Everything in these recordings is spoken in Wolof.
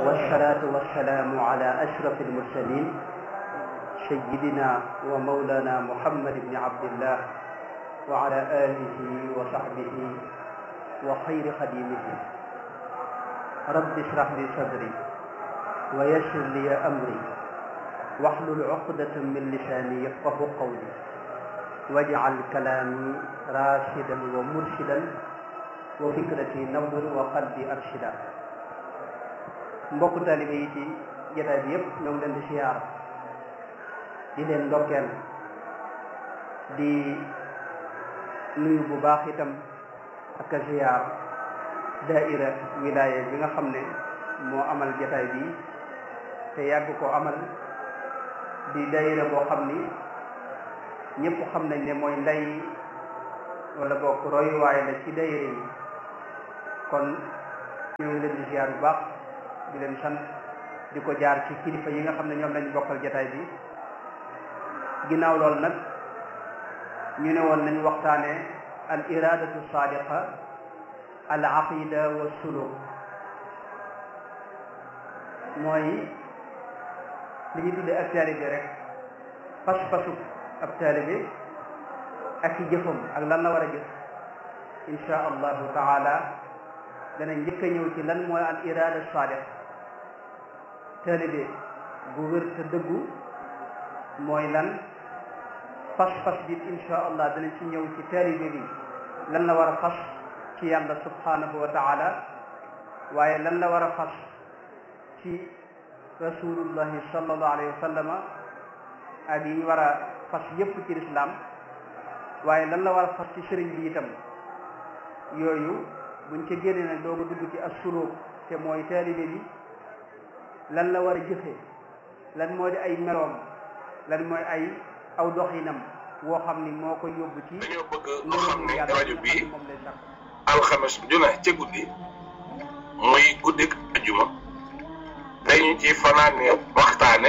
والصلاة والسلام على أشرف المرسلين سيدنا ومولانا محمد بن عبد الله وعلى آله وصحبه وخير خديمه رب اشرح لي صدري ويسر لي أمري واحلل عقدة من لساني يفقه قولي واجعل كلامي راشدا ومرشدا وفكرتي نور وقلبي أرشدا mbokk taalibe yi ci jotaay bi yëpp ñoo ngi leen di siyaar di leen ndokkeel di nuyu bu baax itam ak a siyaar daaira wilaya bi nga xam ne moo amal jotaay bi te yàgg ko amal di daaira boo xam ni ñëpp xam nañ ne mooy ndey wala bokk royuwaay la ci daaira yi kon ñoo ngi leen di siyaar bu baax di leen sant di ko jaar ci kilifa yi nga xam ne ñoom lañ bokkal jataay bi ginnaaw loolu nag ñu ne woon nañ waxtaane al iradatu sadiqa al aqida wa suluk mooy li ñu tuddee ab taalibe rek pas-pasu ab taalibe ak i jëfam ak lan la war a jëf insha allahu taala dana njëkk a ñëw ci lan mooy al irada sadiq taalibe bu wér te dëggu mooy lan fas-fas bi insha allah dana ci ñëw ci taalibe bi lan la war a fas ci yàlla subhanahu wa taala waaye lan la war a fas ci rasulullahi sallallahu alayhi wa sallama ak yi ñu war a fas yépp ci lislaam waaye lan la war a fas ci sëriñ bi itam yooyu buñ ca génnee nag dooga dugg ci assuluk te mooy taalibe bi lan la war a jëfe lan moo di ay meloom lan mooy ay aw doxinam woo xam ni moo koy yóbbu ci dañoo bëgg nga xam ne rajo bii alxames ju ne ca guddi muy guddik ajuma dañu ci fanaane waxtaane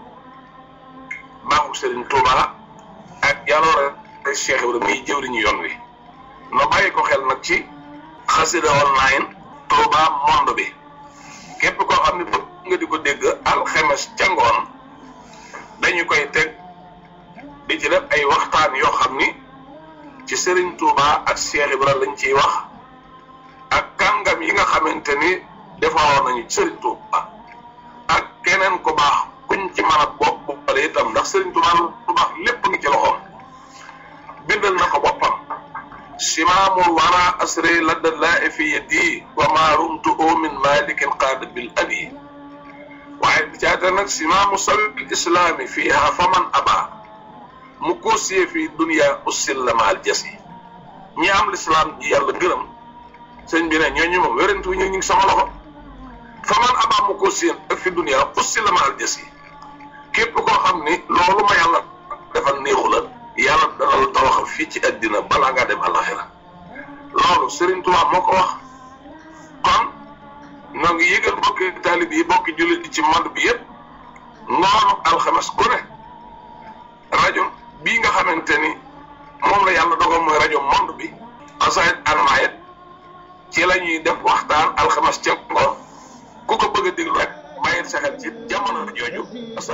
baaxu Serigne Touba ak jaloore Cheikh Ibrahima muy jëwriñu yoon wi no bàyyi ko xel nag ci xasida online Touba monde bi képp koo xam ne bëgg nga di ko dégg alxemes ca ngoon dañu koy teg di ci def ay waxtaan yoo xam ni ci Serigne Touba ak Cheikh Ibra lañ ciy wax ak kàngam yi nga xamante ni defaroon nañu Serigne Touba ak keneen ku baax kuñ ci mën a bopp boppale itam ndax Serigne Touba lu baax lépp ngi ci loxoom bindal na ko boppam simaamul wara asri ladda laa fi yadi wa ma rumtu min malikin qaada bil abi waaye bi caata nag simaamu sabil islaami fiiha faman aba mu koosiyee fii dunia ussil la maal jas yi ñi am lislaam ji yàlla gërëm sëñ bi ne ñooñu moom wérante wu ñu ngi sama loxo faman aba mu koosiyee ak fi dunia ussil la maal jas yi képp koo xam ni loolu ma yàlla defal néexu la yàlla dana la tawaxal fii ci àddina balaa ngaa dem alaxira loolu Serigne Touba moo ko wax kon ñoo ngi yëgal bokki taalib yi bokki jullit yi ci monde bi yëpp ngoonu alxames ku ne rajo bii nga xamante ni moom la yàlla dogal mooy rajo monde bi xasaayit almaayit ci la ñuy def waxtaan alxames ca ngoon ku ko bëgg a déglu rek bàyyil sa xel ci jamono jooju